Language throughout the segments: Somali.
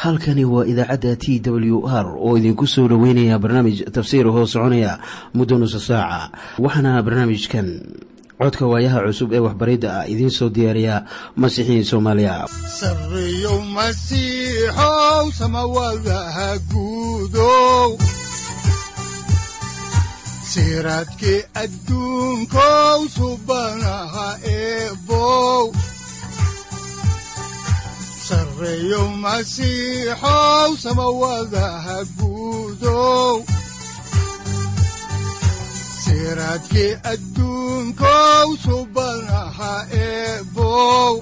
halkani waa idaacadda t w r oo idinku soo dhoweynaya barnaamij tafsiir hoo soconaya muddo nusa saaca waxaana barnaamijkan codka waayaha cusub ee waxbaridda ah idiin soo diyaariya masiixiin soomaaliya sareyow masiixow samawadaha guudow siraadkii adduunkow subanaha eebow sareyow masiixow samawadaha guudow siraadkii adduunkow subanaha eebow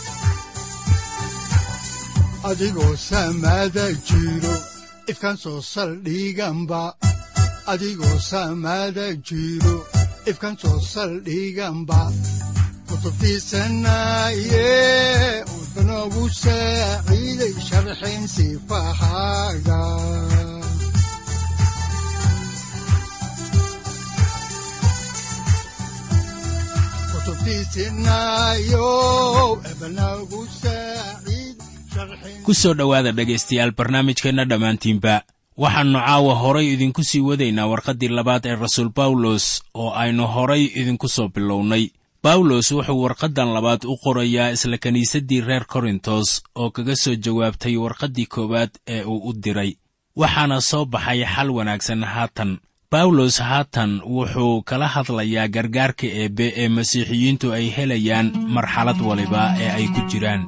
adigoo samada jiro ifkaan soo saldhiganba adigoo samada jiro ifkaan soo saldhiganba kutubtiisanaye udanogu saaciiday sharxin sifahaaga ku soo dhowaada dhegaystayaal barnaamijkeenna dhammaantiinba waxaannu caawa horay idinku sii wadaynaa warqaddii labaad ee rasuul bawlos oo aynu horay idinku soo bilownay bawlos wuxuu warqaddan labaad u qorayaa isla kiniisaddii reer korintos oo kaga soo jawaabtay warqaddii koowaad ee uu u diray waxaana soo baxay xal wanaagsan haatan bawlos haatan wuxuu kala hadlayaa gargaarka eebbe ee masiixiyiintu ay helayaan marxalad waliba ee ay ku jiraan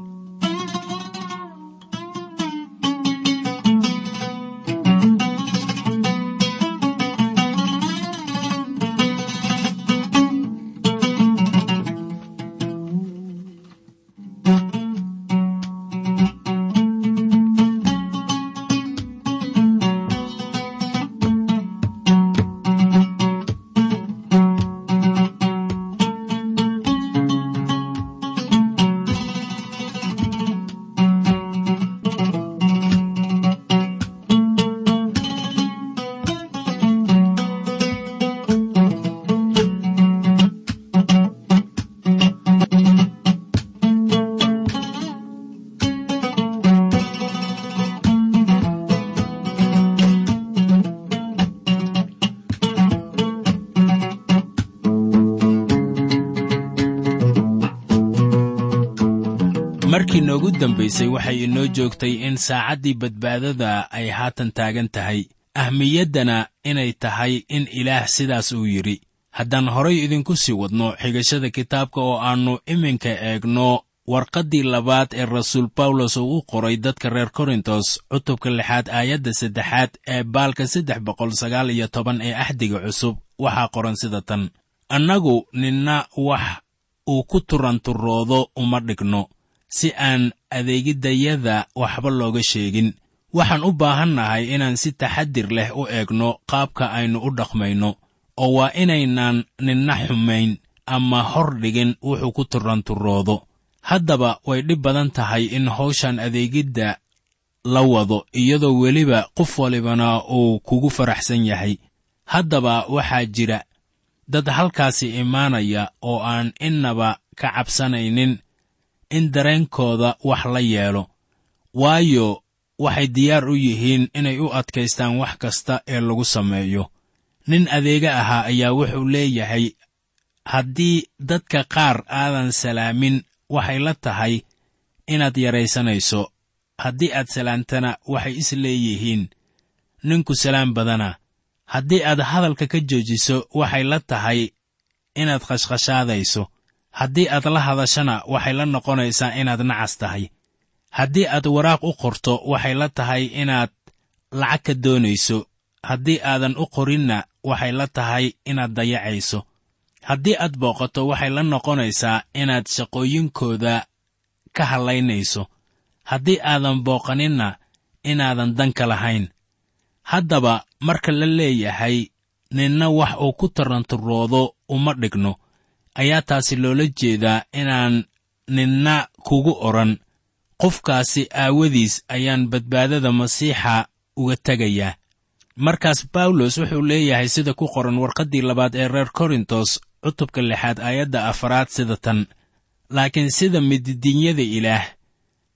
markii noogu dambaysay waxay inoo joogtay in saacaddii badbaadada ay haatan taagan tahay ahmiyaddana inay tahay in ilaah sidaas uu yidhi haddaan horay idinku sii wadno xigashada kitaabka oo aannu iminka eegno warqaddii labaad ee rasuul bawlos uu u qoray dadka reer korintos cutubka lixaad aayadda saddexaad ee baalka saddex boqol sagaal iyo toban ee axdiga cusub waxaa qoran sida tan annagu ninna wax uu ku turanturoodo uma dhigno si aan adeegiddayada waxba looga sheegin waxaan u baahannahay inaan si taxadir leh u eegno qaabka aynu u dhaqmayno oo waa inaynaan ninna xumayn ama hor dhigin wuxuu ku turanturoodo haddaba way dhib badan tahay in hawshan adeegidda la wado iyadoo weliba qof walibana uu kugu faraxsan yahay haddaba waxaa jira dad halkaasi imaanaya oo aan innaba ka cabsanaynin in dareenkooda wax la yeelo waayo waxay diyaar u yihiin inay u adkaystaan wax kasta ee lagu sameeyo nin adeega ahaa ayaa wuxuu leeyahay haddii dadka qaar aadan salaamin waxay la tahay inaad yaraysanayso haddii aad salaantana waxay is leeyihiin ninku salaam badana haddii aad hadalka ka joojiso waxay la tahay inaad khashkhashaadayso haddii aad la hadashana waxay la noqonaysaa inaad nacas tahay haddii aad waraaq u qorto waxay la tahay inaad lacag ka doonayso haddii aadan u qorinna waxay la tahay inaad dayacayso haddii aad booqato waxay la noqonaysaa inaad shaqooyinkooda ka hallaynayso haddii aadan booqaninna inaadan danka lahayn haddaba marka la leeyahay ninna wax uu ku taranturoodo uma dhigno ayaa taasi loola jeedaa inaan ninna kugu odhan qofkaasi aawadiis ayaan badbaadada masiixa uga tegayaa markaas bawlos wuxuu leeyahay sida ku qoran warqaddii labaad ee reer korintos cutubka lixaad aayadda afaraad sida tan laakiin sida mididinyada ilaah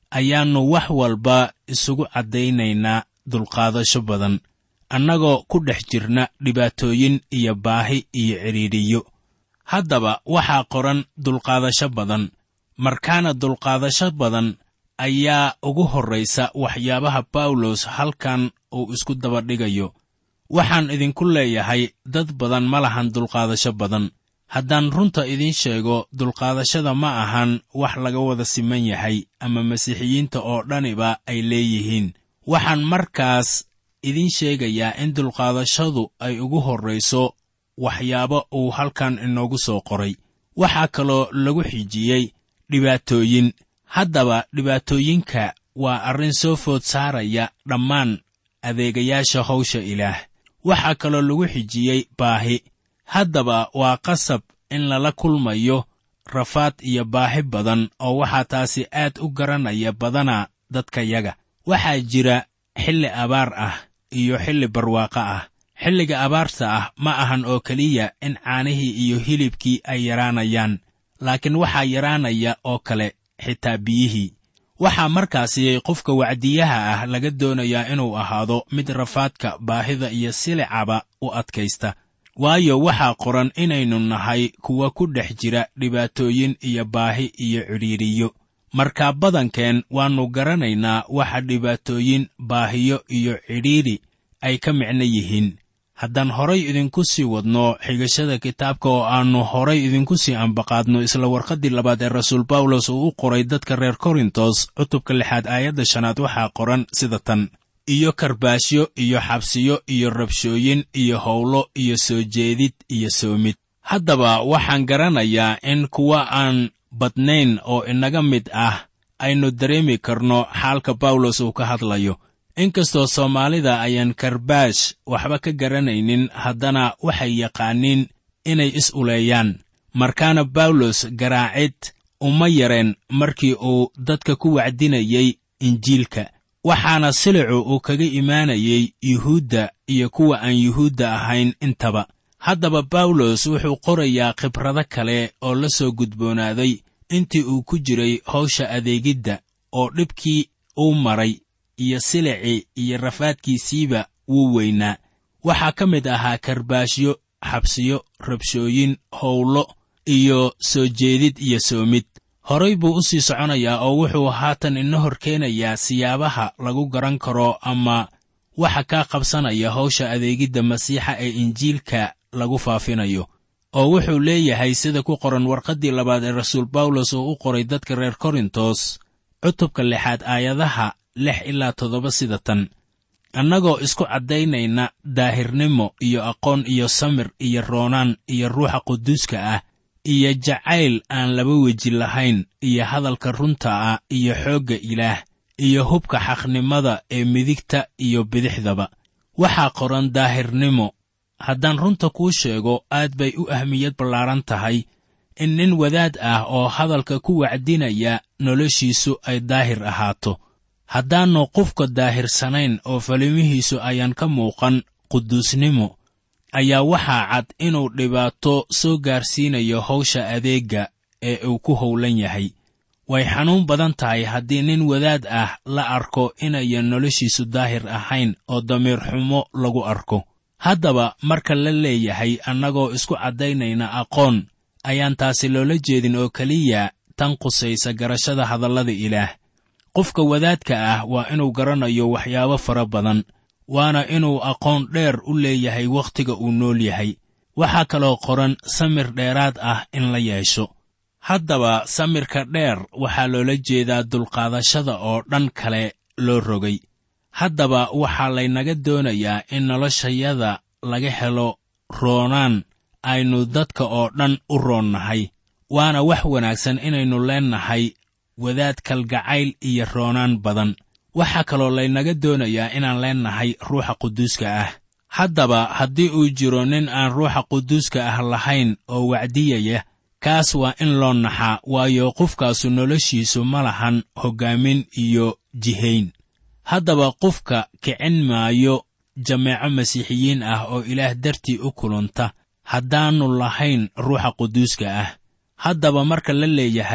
ayaannu wax walba isugu caddaynaynaa dulqaadasho badan annagoo ku dhex jirna dhibaatooyin iyo baahi iyo cidhiidhiyo haddaba waxaa qoran dulqaadasho badan markaana dulqaadasho badan ayaa ugu horraysa waxyaabaha bawlos halkan uu isku dabadhigayo waxaan idinku leeyahay dad badan ma lahan dulqaadasho badan haddaan runta idiin sheego dulqaadashada ma ahan wax laga wada siman yahay ama masiixiyiinta oo dhaniba ay leeyihiin waxaan markaas idiin sheegayaa in dulqaadashadu ay ugu horrayso waxyaabo uu halkan inoogu soo qoray waxaa kaloo lagu xijiyey dhibaatooyin haddaba dhibaatooyinka waa arrin soo food saaraya dhammaan adeegayaasha hawsha ilaah waxaa kaloo lagu xijiyey baahi haddaba waa qasab in lala kulmayo rafaad iyo baahi badan oo waxaa taasi aad u garanaya badana dadkayaga waxaa jira xilli abaar ah iyo xilli barwaaqo ah xilliga abaarta ah ma ahan oo keliya in caanihii iyo hilibkii ay yaraanayaan laakiin waxaa yaraanaya oo kale xitaa biyihii waxaa markaasi qofka wacdiyaha ah laga doonayaa inuu ahaado mid rafaadka baahida iyo silicaba u adkaysta waayo waxaa qoran inaynu nahay kuwa ku dhex jira dhibaatooyin iyo baahi iyo cidhiidhiyo markaa badankeen waannu garanaynaa waxa dhibaatooyin baahiyo iyo cidhiidhi ay ka micno yihiin haddaan horay idinku sii wadno xigashada kitaabka oo aannu horay idinku sii ambaqaadno isla warqaddii labaad ee rasuul bawlos uu u qoray dadka reer korintos cutubka lixaad aayadda shanaad waxaa qoran sida tan iyo karbaashyo iyo xabsiyo iyo rabshooyin iyo howlo iyo soo jeedid iyo soomid haddaba waxaan garanayaa in kuwa aan badnayn oo inaga mid ah aynu dareemi karno xaalka bawlos uu ka hadlayo inkastoo soomaalida ayaan karbaash waxba ka garanaynin haddana waxay yaqaaniin inay is uleeyaan markaana bawlos garaacid uma yareen markii uu dadka ku wacdinayey injiilka waxaana silicu uu kaga imaanayey yuhuudda iyo kuwa aan yuhuudda ahayn intaba haddaba bawlos wuxuu qorayaa khibrado kale oo la soo gudboonaaday intii uu ku jiray hawsha adeegidda oo dhibkii uu maray iyo silicii iyo rafaadkiisiiba wuu weynaa waxaa ka mid ahaa karbaashyo xabsiyo rabshooyin howlo iyo soo jeedid iyo soomid horay buu u sii soconayaa oo wuxuu haatan ina hor keenayaa siyaabaha lagu garan karo ama waxa kaa qabsanaya hawsha adeegidda masiixa ee injiilka lagu faafinayo oo wuxuu leeyahay sida ku qoran warqaddii labaad ee rasuul bawlos oo u qoray dadka reer korintos cutubka lixaad aayadaha lix ilaa toddoba sida tan annagoo isku caddaynayna daahirnimo iyo aqoon iyo samir iyo roonaan iyo ruuxa quduuska ah iyo jacayl aan laba weji lahayn iyo hadalka runta ah iyo xoogga ilaah iyo hubka xaqnimada ee midigta iyo bidixdaba waxaa qoran daahirnimo haddaan runta kuu sheego aad bay u ahmiyad ballaaran tahay in nin wadaad ah oo hadalka ku wacdinaya noloshiisu ay daahir ahaato haddaannu qofka daahirsanayn oo falimihiisu ayaan ka muuqan quduusnimo ayaa waxaa cad inuu dhibaato soo gaarsiinayo hawsha adeegga ee uu ku howlan yahay way xanuun badan tahay haddii nin wadaad ah la arko inayan noloshiisu daahir ahayn oo damiir xumo lagu arko haddaba marka la leeyahay annagoo isku caddaynayna aqoon ayaan taasi loola jeedin oo keliya tan qusaysa garashada hadallada ilaah qofka wadaadka ah waa inuu garanayo waxyaabo fara badan waana inuu aqoon dheer u leeyahay wakhtiga uu nool yahay waxaa kaloo qoran samir dheeraad ah in la yeesho haddaba samirka dheer waxaa loola jeedaa dulqaadashada oo dhan kale loo rogay haddaba waxaa laynaga doonayaa in noloshayada laga helo roonaan aynu dadka oo dhan u roonnahay waana wax wanaagsan inaynu leennahay wadaad kalgacayl iyo roonaan badan waxaa kaloo laynaga doonayaa inaan leennahay ruuxa quduuska ah haddaba haddii uu jiro nin aan ruuxa quduuska ah lahayn oo wacdiyaya kaas waa in loo naxaa waayo qofkaasu noloshiisu ma lahan hoggaamin iyo jihayn haddaba qofka kicin maayo jameeco masiixiyiin ah oo ilaah dartii u kulanta haddaannu lahayn ruuxa quduuska ah haddaba marka la leeyahay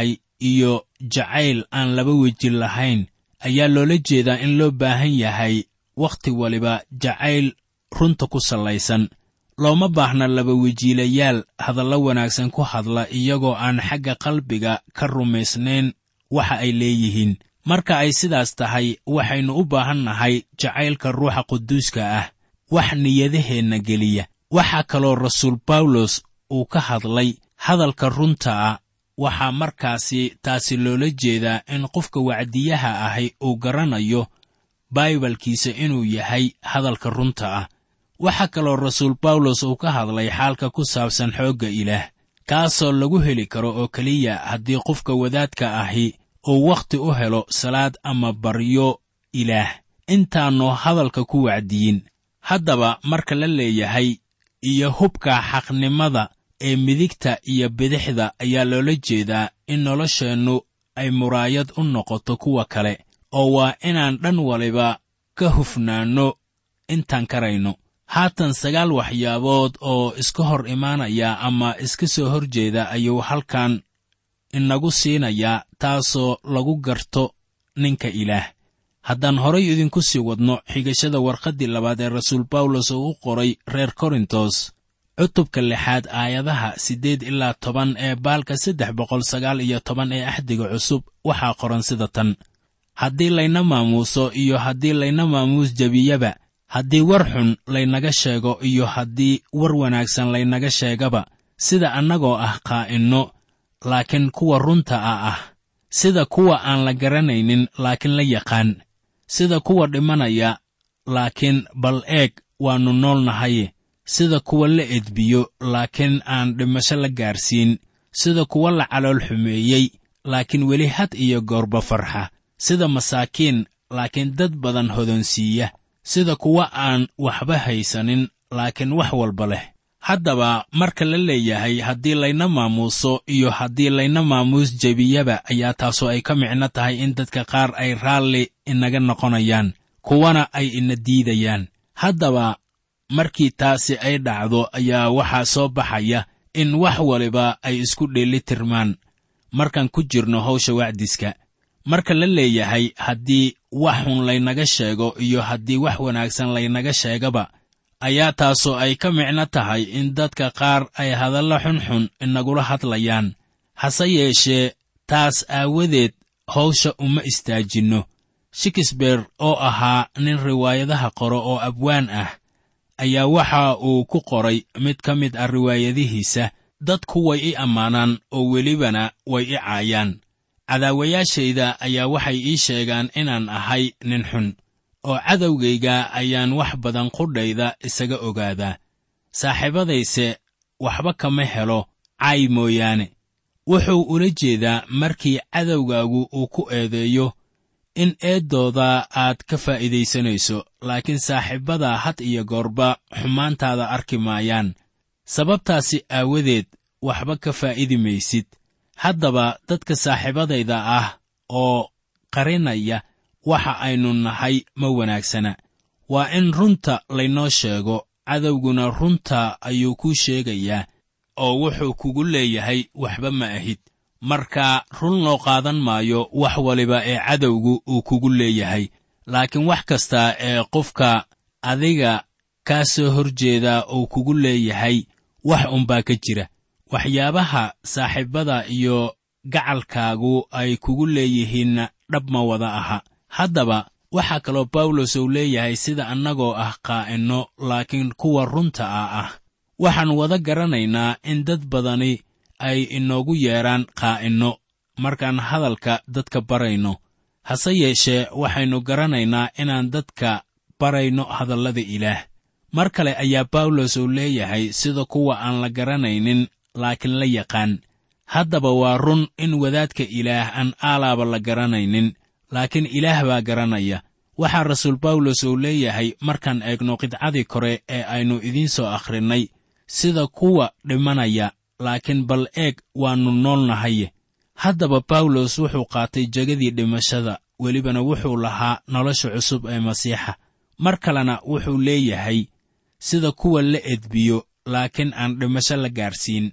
iyo jacayl aan laba weji lahayn ayaa loola jeedaa in loo baahan yahay wakhti waliba jacayl runta ku sallaysan looma baahna laba wejiilayaal hadallo wanaagsan ku hadla iyagoo aan xagga qalbiga ka rumaysnayn waxa ay leeyihiin marka ay sidaas tahay waxaynu u baahan nahay jacaylka ruuxa quduuska ah wax niyadaheenna geliya waxaa kaloo rasuul bawlos uu ka hadlay hadalka runta ah waxaa markaasi taasi loola jeedaa in qofka wacdiyaha ahi uu garanayo baibalkiisa inuu yahay hadalka runta ah waxaa kaloo rasuul bawlos uu ka hadlay xaalka ku saabsan xoogga ilaah kaasoo lagu heli karo oo keliya haddii qofka wadaadka ahi uu wakhti u helo salaad ama baryo ilaah intaannu hadalka ku wacdiyin haddaba marka la leeyahay iyo hubka xaqnimada ee midigta iyo bidixda ayaa loola jeedaa in nolosheennu ay muraayad u noqoto kuwa kale oo waa inaan dhan waliba ka hufnaanno intaan karayno haatan sagaal waxyaabood oo iska hor imaanaya ama iska soo hor jeeda ayuu halkan inagu siinayaa taasoo lagu garto ninka ilaah haddaan horay idinku sii wadno xigashada warqaddii labaad ee rasuul bawlos oo u qoray reer korintos cutubka lixaad aayadaha siddeed ilaa toban ee baalka saddex boqol sagaal iyo toban ee axdiga cusub waxaa qoran sida tan haddii layna maamuuso iyo haddii layna maamuus jebiyaba haddii war xun laynaga sheego iyo haddii war wanaagsan laynaga sheegaba sida annagoo ah qaa'inno laakiin kuwa runta a ah sida kuwa aan la garanaynin laakiin la yaqaan sida kuwa dhimanaya laakiin bal eeg waannu nool nahaye sida kuwa la edbiyo laakiin aan dhimasho la gaarsiin sida kuwa la calool xumeeyey laakiin weli had iyo goorba farxa sida masaakiin laakiin dad badan hodonsiiya sida kuwa aan waxba haysanin laakiin wax walba leh haddaba marka la leeyahay haddii layna maamuuso iyo haddii layna maamuus jebiyaba ayaa taasoo ay ka micno tahay in dadka qaar ay raalli inaga noqonayaan kuwana ay ina diidayaan haddaba markii taasi ay dhacdo ayaa waxaa soo baxaya in wax waliba ay isku dheeli tirmaan markaan ku jirno hawsha wacdiska marka la leeyahay haddii wax xun laynaga sheego iyo haddii wax wanaagsan laynaga sheegaba ayaa taasoo ay ka micno tahay in dadka qaar ay hadallo xunxun inagula hadlayaan hase yeeshee taas aawadeed hawsha uma istaajinno shikisbeer oo ahaa nin riwaayadaha qoro oo abwaan ah ayaa waxa uu ku qoray mid ka mid ah riwaayadihiisa dadku way i ammaanaan oo welibana way i caayaan cadaawayaashayda ayaa waxay ii sheegaan inaan ahay nin xun oo cadowgayga ayaan wax badan qudhayda isaga ogaadaa saaxiibadayse waxba kama helo caay mooyaane wuxuu ula jeedaa markii cadowgaagu uu ku eedeeyo in eeddooda aad ka faa'iidaysanayso laakiin saaxiibbada had iyo goorba xumaantaada arki maayaan sababtaasi aawadeed waxba ka faa'idi maysid haddaba dadka saaxiibadayda ah oo qarinaya waxa aynu nahay ma wanaagsana waa in runta laynoo sheego cadowguna runta ayuu kuu sheegayaa oo wuxuu kugu leeyahay waxba ma ahid marka run loo qaadan maayo wax waliba ee cadowgu uu kugu leeyahay laakiin wax kasta ee qofka adiga kaa soo hor jeeda uu kugu leeyahay wax unbaa ka jira waxyaabaha saaxiibbada iyo gacalkaagu ay kugu leeyihiinna dhab ma wada aha haddaba waxaa kaloo bawlos uu leeyahay sida annagoo ah qaa'inno laakiin kuwa runta ah ah waxaan wada garanaynaa in dad badani ay inoogu yeedhaan qaa'inno markaan hadalka dadka barayno hase yeeshee waxaynu garanaynaa inaan dadka barayno hadallada ilaah mar kale ayaa bawlos uu leeyahay sida kuwa aan la garanaynin laakiin la yaqaan haddaba waa run in wadaadka ilaah aan aalaaba la garanaynin laakiin ilaah baa garanaya waxaa rasuul bawlos uu leeyahay markaan eegno qidcadii kore ee aynu idiin soo akhrinnay sida kuwa dhimanaya laakiin bal eeg waannu nool nahaye haddaba bawlos wuxuu qaatay jegadii dhimashada welibana wuxuu lahaa nolosha cusub ee masiixa mar kalena wuxuu leeyahay sida kuwa la edbiyo laakiin aan dhimasho la gaarsiin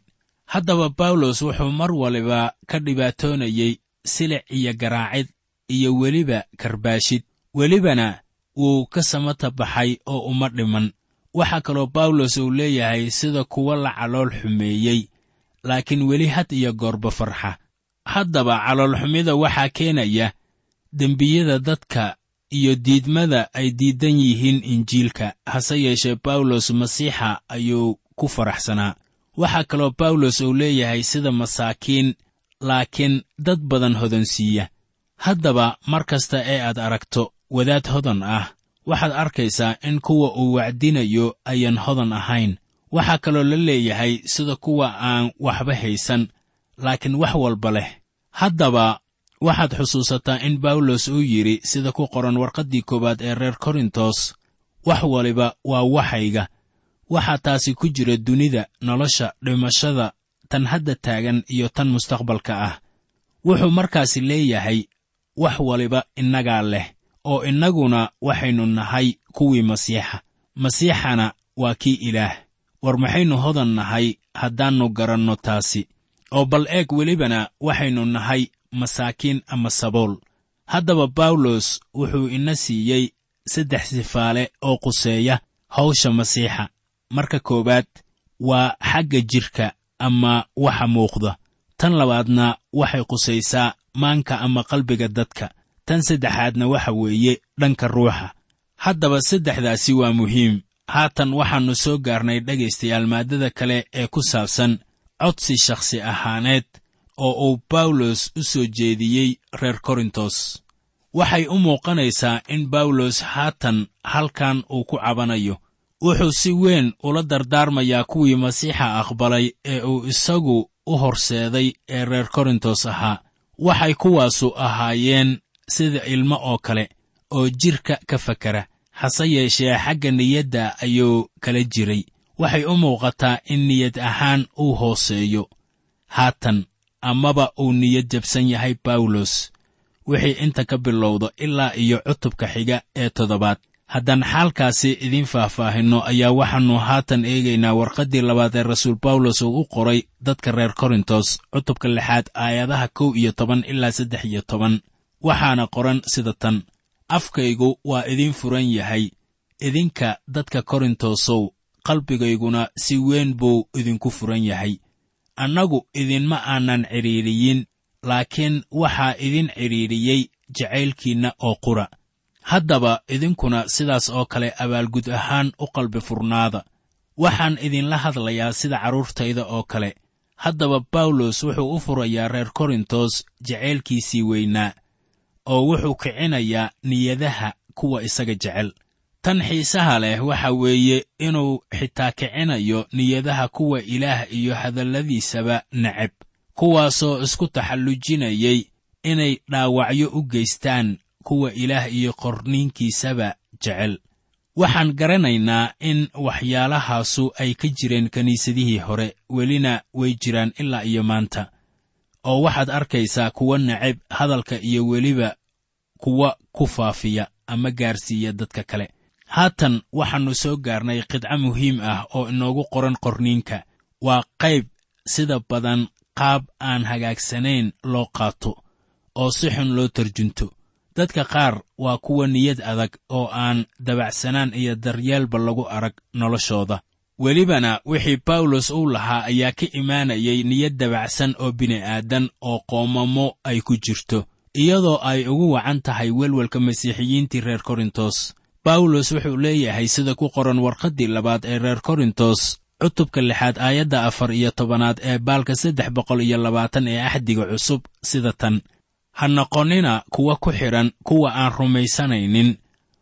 haddaba bawlos wuxuu mar waliba ka dhibaatoonayey silic iyo garaacid iyo weliba karbaashid welibana wuu ka samata baxay oo uma dhiman waxaa kaloo bawlos uu leeyahay sida kuwa la calool xumeeyey laakiin weli had iyo goorba farxa haddaba caloolxumida waxaa keenaya dembiyada dadka iyo diidmada ay diidan yihiin injiilka hase yeeshee bawlos masiixa ayuu ku faraxsanaa waxaa kaloo bawlos uu leeyahay sida masaakiin laakiin dad badan hodansiiya haddaba mar kasta ee aad aragto wadaad hodan ah waxaad arkaysaa in kuwa uu wacdinayo ayaan hodan ahayn waxaa kaloo la leeyahay sida kuwa aan waxba haysan laakiin wax walba leh haddaba waxaad xusuusataa in bawlos uu yidhi sida ku qoran warqaddii koowaad ee reer korintos wax waliba waa waxayga waxaa taasi ku jira dunida nolosha dhimashada tan hadda taagan iyo tan mustaqbalka ah wuxuu markaasi leeyahay wax waliba innagaa leh oo innaguna waxaynu nahay kuwii masiixa masiixana waa kii ilaah war maxaynu hodan nahay haddaannu garanno taasi oo bal eeg welibana waxaynu nahay masaakiin ama sabool haddaba bawlos wuxuu ina siiyey saddex sifaale oo quseeya hawsha masiixa marka koowaad waa xagga jidhka ama waxa muuqda tan labaadna waxay qusaysaa maanka ama qalbiga dadka tan saddexaadna waxa weeye dhanka ruuxa haddaba saddexdaasi waa muhiim haatan waxaannu soo gaarnay dhegaystayaal maaddada kale ee ku saabsan codsi shakhsi ahaaneed oo uu bawlos u soo jeediyey reer korintos waxay u muuqanaysaa in bawlos haatan halkan uu ku cabanayo wuxuu si weyn ula dardaarmayaa kuwii masiixa aqbalay ee uu isagu u horseeday ee reer korintos ahaa waxay kuwaasu ahaayeen sida ilmo oo kale oo jidhka ka fakara hase yeeshee xagga niyadda ayuu kala jiray waxay u muuqataa in niyad ahaan uu hooseeyo haatan amaba uu niyad jabsan yahay bawlos wixii inta ka bilowda ilaa iyo cutubka xiga ee toddobaad haddaan xaalkaasi idiin faahfaahinno ayaa waxaannu haatan eegaynaa warqaddii labaad ee rasuul bawlos uu u qoray dadka reer korintos cutubka lixaad aayadaha kow iyo toban ilaa saddex iyo toban waxaana qoran sida tan afkaygu waa idiin furan yahay idinka dadka korintosow qalbigayguna si weyn buu idinku furan yahay annagu idinma aanan cidhiidhiyin laakiin waxaa idin cidhiidhiyey jacaylkiinna oo qura haddaba idinkuna sidaas oo kale abaalgud ahaan u qalbi furnaada waxaan idinla hadlayaa sida carruurtayda oo kale haddaba bawlos wuxuu u furayaa reer korintos jacaylkiisii weynaa oo wuxuu kicinayaa niyadaha kuwa isaga jecel tan xiisaha leh waxa weeye inuu xitaa kicinayo niyadaha kuwa ilaah iyo hadalladiisaba neceb kuwaasoo isku taxallujinayay inay dhaawacyo u geystaan kuwa ilaah iyo qorniinkiisaba jecel waxaan garanaynaa in waxyaalahaasu ay ka jireen kiniisadihii hore welina way jiraan ilaa iyo maanta oo waxaad arkaysaa kuwa neceb hadalka iyo weliba kuwa ku faafiya ama gaarsiiya dadka kale haatan waxaannu soo gaarnay qidco muhiim ah oo inoogu qoran qorniinka waa qayb sida badan qaab aan hagaagsanayn loo qaato oo si xun loo tarjunto dadka qaar waa kuwa niyad adag oo aan dabacsanaan iyo daryeelba lagu arag noloshooda welibana wixii bawlos uu lahaa ayaa ka imaanayay niyad dabacsan oo bini'aadan oo qoomamo ay ku jirto iyadoo ay ugu wacan tahay welwelka masiixiyiintii reer korintos bawlos wuxuu leeyahay sida ku qoran warqaddii labaad ee reer korintos cutubka lixaad aayadda afar iyo tobanaad ee baalka saddex boqol iyo labaatan ee axdiga cusub sida tan ha noqonnina kuwa ku xidhan kuwa aan rumaysanaynin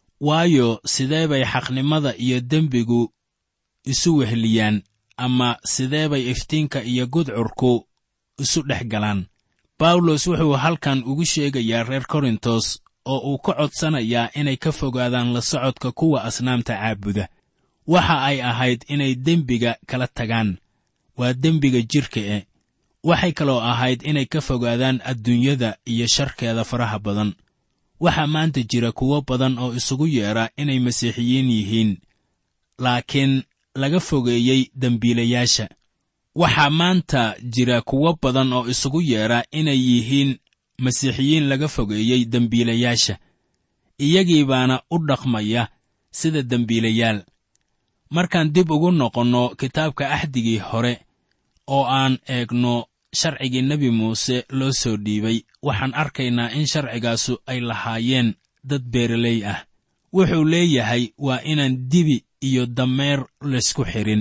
waayo sidee bay xaqnimada iyo dembigu isu wehliyaan ama sidee bay iftiinka iyo gudcurku isu dhex galaan bawlos wuxuu halkan ugu sheegayaa reer korintos oo uu ka codsanayaa inay ka fogaadaan la socodka kuwa asnaamta caabuda waxa ay ahayd inay dembiga kala tagaan waa dembiga jidhka e waxay kaloo ahayd inay ka fogaadaan adduunyada iyo sharkeeda faraha badan waxaa maanta jira kuwo badan oo isugu yeedha inay masiixiyiin yihiin laakiin laga fogeeyey dembiilayaasha waxaa maanta jira kuwo badan oo isugu yeedha inay yihiin masiixiyiin laga fogeeyey dembiilayaasha iyagii baana u dhaqmaya sida dembiilayaal markaan dib ugu noqonno kitaabka axdigii hore oo aan eegno sharcigii nebi muuse loo soo dhiibay waxaan arkaynaa in sharcigaasu ay lahaayeen dad beeraley ah wuxuu leeyahay waa inaan dibi iyo dameer laysku xidhin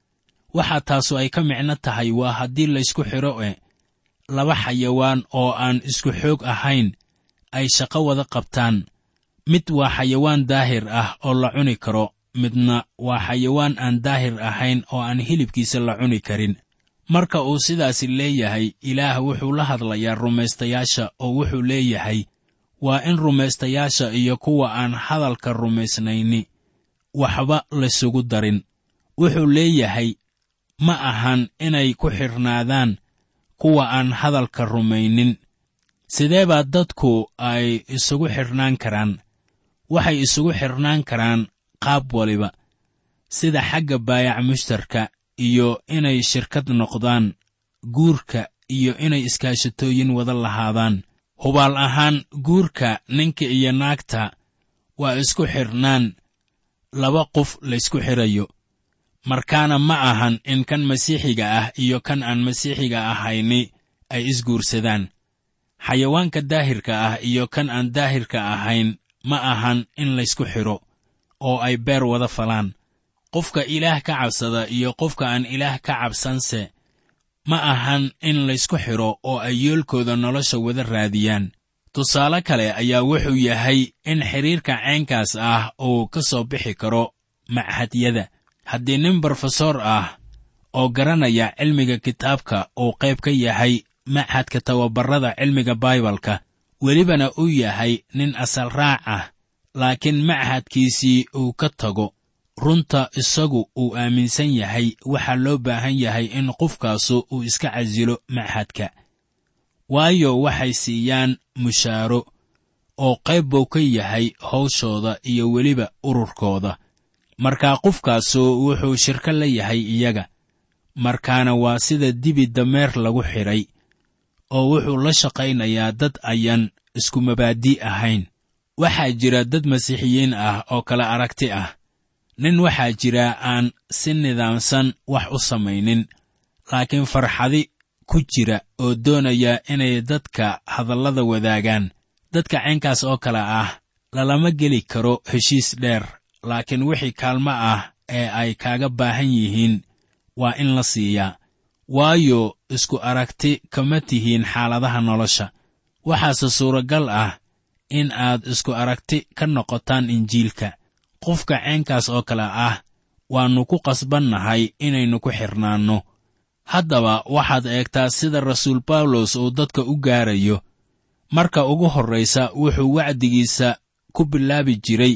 waxaa taasu ay ka micno tahay waa haddii laysku xidho e laba xayawaan oo aan isku xoog ahayn ay shaqo wada qabtaan mid waa xayawaan daahir ah oo la cuni karo midna waa xayawaan aan daahir ahayn oo aan hilibkiisa la cuni karin marka uu sidaasi leeyahay ilaah wuxuu la hadlayaa rumaystayaasha oo wuxuu leeyahay waa in rumaystayaasha iyo kuwa aan hadalka rumaysnayni waxba laysugu darin wuxuu leeyahay ma ahan inay ku xidhnaadaan kuwa aan hadalka rumaynin sidee baa dadku ay isugu xidhnaan karaan waxay isugu xidhnaan karaan qaab waliba sida xagga baayac mushtarka iyo inay shirkad noqdaan guurka iyo inay iskaashatooyin wada lahaadaan hubaal ahaan guurka ninka iyo naagta waa isku xidhnaan laba qof laysku xidhayo markaana ma ahan in kan masiixiga ah iyo kan aan masiixiga ahayni ay isguursadaan xayawaanka daahirka ah iyo kan aan daahirka ahayn ma ahan in laysku xidho oo ay beer wada falaan qofka ilaah ka cabsada iyo qofka aan ilaah ka cabsanse ma ahan in laysku xidho oo ay yoolkooda nolosha wada raadiyaan tusaale kale ayaa wuxuu yahay in xidhiirka ceenkaas ah uu ka soo bixi karo machadyada haddii nin brofesor ah oo garanaya cilmiga kitaabka uu qayb ka yahay machadka tababarrada cilmiga baibalka welibana uu yahay nin asal raac ah laakiin machadkiisii uu ka tago runta isagu uu aaminsan yahay waxaa loo baahan yahay in qofkaasu uu iska casilo machadka waayo waxay siiyaan mushaaro oo qayb buu ka yahay hawshooda iyo weliba ururkooda markaa qofkaasu wuxuu shirko la yahay iyaga markaana waa sida dibi dameer lagu xidhay oo wuxuu la shaqaynayaa dad ayaan isku mabaadi ahayn waxaa jira dad masiixiyiin ah oo kala aragti ah nin waxaa jira aan si nidaamsan wax u samaynin laakiin farxadi ku jira oo doonaya inay dadka hadallada wadaagaan dadka caynkaas oo kale ah lalama geli karo heshiis dheer laakiin wixii kaalmo ah ee ay kaaga baahan yihiin waa in la siiyaa waayo isku aragti kama tihiin xaaladaha nolosha waxaase suuragal ah in aad isku aragti ka noqotaan injiilka qofka ceenkaas oo kale ah waannu ku qasbannahay inaynu ku xidhnaanno haddaba waxaad eegtaa sida rasuul bawlos uu dadka u gaarayo marka ugu horraysa wuxuu wacdigiisa ku bilaabi jiray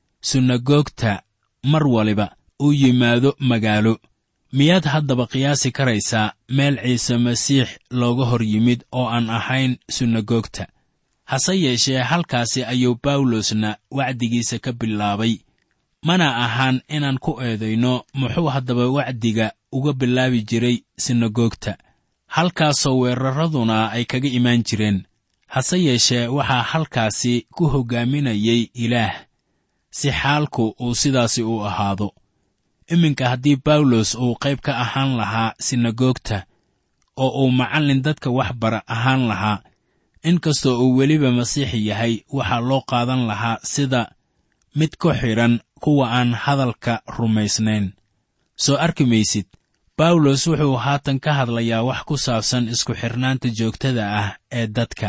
sunagoogta mar waliba uu yimaado magaalo miyaad haddaba qiyaasi karaysaa meel ciise masiix looga hor yimid oo aan ahayn sunagoogta hase yeeshee halkaasi ayuu bawlosna wacdigiisa ka bilaabay mana ahaan inaan ku eedayno muxuu haddaba wacdiga uga bilaabi jiray sinagoogta halkaasoo weeraraduna ay kaga imaan jireen hase yeeshee waxaa halkaasi ku hoggaaminayay ilaah si xaalku uu sidaasi u ahaado iminka haddii bawlos uu qayb ka ahaan lahaa sinagoogta oo uu macallin dadka wax bara ahaan lahaa inkastoo uu weliba masiixi yahay waxaa loo qaadan lahaa sida mid ku xidhan kuwa aan hadalka rumaysnayn soo arki maysid bawlos wuxuu haatan ka hadlayaa wax ku saabsan isku xidhnaanta joogtada ah ee dadka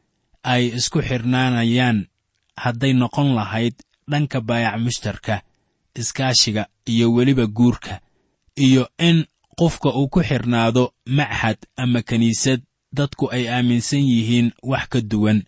ay isku xidhnaanayaan hadday noqon lahayd dhanka baayac mushtarka iskaashiga iyo weliba guurka iyo in qofka uu ku xidhnaado machad ama kiniisad dadku ay aaminsan yihiin wax ka duwan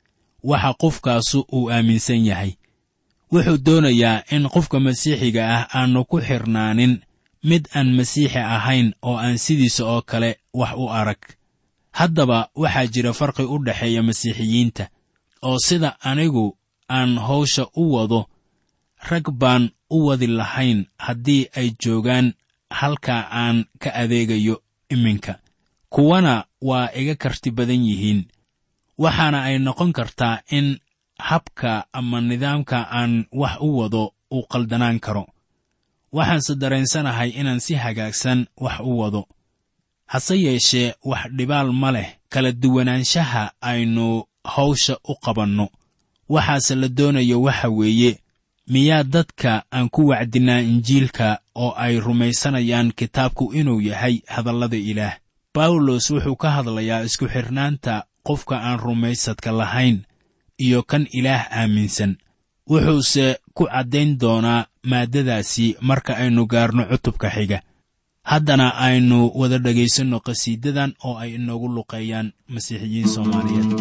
waxa qofkaasu uu aaminsan yahay wuxuu doonayaa in qofka masiixiga ah aannu ku xidhnaanin mid aan masiixi ahayn oo aan sidiisa oo kale wax u arag haddaba waxaa jira farqi u dhexeeya masiixiyiinta oo sida anigu aan hawsha u wado rag baan u wadi lahayn haddii ay joogaan halka aan ka adeegayo iminka kuwana waa iga karti badan yihiin waxaana ay noqon kartaa in habka ama nidaamka aan wax u wado uu qaldanaan karo waxaanse dareensanahay inaan si hagaagsan wax u wado hase yeeshee wax dhibaal ma leh kala duwanaanshaha aynu hawsha u qabanno waxaase la doonayo waxa weeye miyaa dadka aan ku wacdinnaa injiilka oo ay rumaysanayaan kitaabku inuu yahay hadallada ilaah bawlos wuxuu ka hadlayaa isku xidhnaanta qofka aan rumaysadka lahayn iyo kan ilaah aaminsan wuxuuse ku caddayn doonaa maaddadaasi marka aynu gaarno cutubka xiga haddana aynu wada dhegaysanno qhasiidadan oo ay inoogu luqeeyaan masiixiyiin soomaaliyeed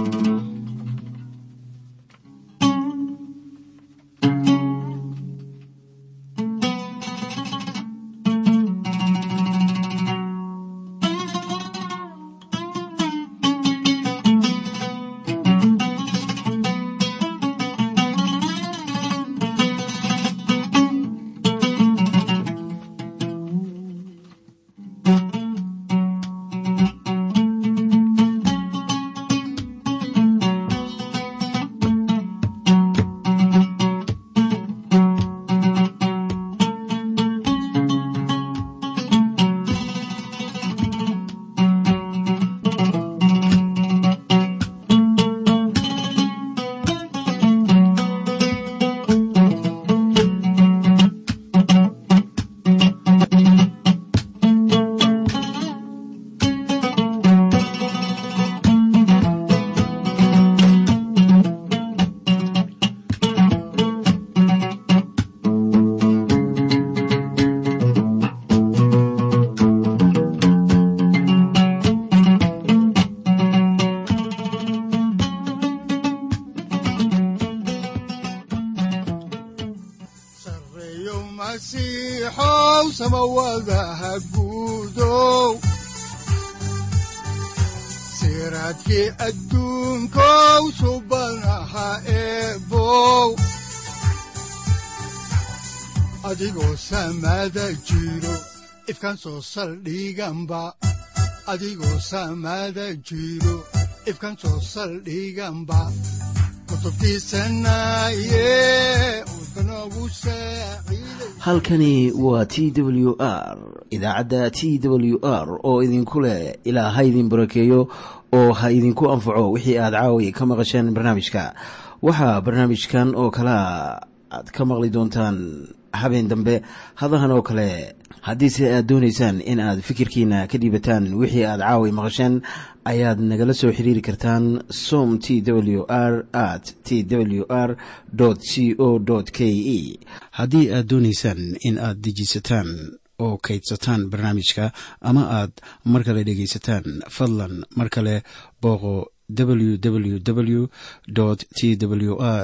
sareeyo masiixow samawadaha guudow siraadkii adduunkow subanaha eebow adigoo samada jiro ifkan soo saldhiganba adigoo samada jiro ifkan soo saldhiganba kutubtiisanaye udbanogu saaciiday halkani waa t w r idaacadda t w r oo idinku leh ilaa ha idin barakeeyo oo ha idinku anfaco wixii aad caawi ka maqasheen barnaamijka waxaa barnaamijkan oo kalea aad ka maqli doontaan habeen dambe hadahan oo kale haddiise aad doonaysaan in aad fikirkiina ka dhiibataan wixii aad caawi maqasheen ayaad nagala soo xiriiri kartaan som t w r at t w r c o k e haddii aad doonaysaan in aad dejiisataan oo kaydsataan barnaamijka ama aad mar kale dhegaysataan fadlan mar kale booqo www t w r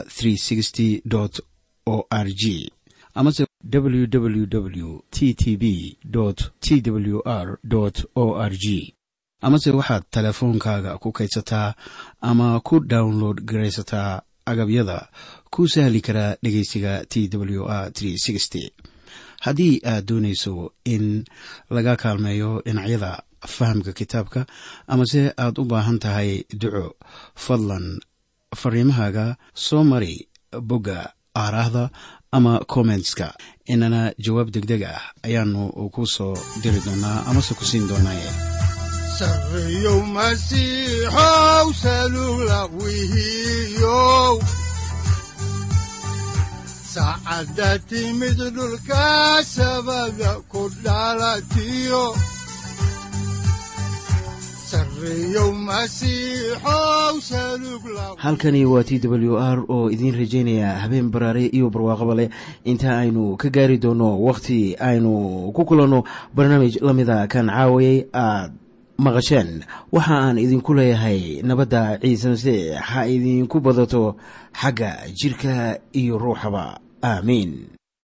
o r g amase www t t b t w r o r g amase waxaad teleefoonkaaga ku kaydsataa ama ku download garaysataa agabyada ku sahli karaa dhegeysiga t w r haddii aad doonayso in laga kaalmeeyo dhinacyada fahamka kitaabka amase aad u baahan tahay duco fadlan fariimahaaga soo mari bogga aaraahda ama kommentska inana jawaab degdeg ah ayaanu ku soo diri doonaa amase ku siin doonaaye sareeyow masiixow salugla wihiyow saacadda timid dhulka sabada ku dhalatiyo sareeyow masiixow salugla halkani waa t w r oo idiin rajaynaya habeen baraare iyo barwaaqaba leh inta aynu ka gaari doono wakhti aynu ku kulanno barnaamij la mida kan caawayay aad maqasheen waxa aan idinku leeyahay nabadda ciise masiix ha idinku badato xagga jidhka iyo ruuxaba aamiin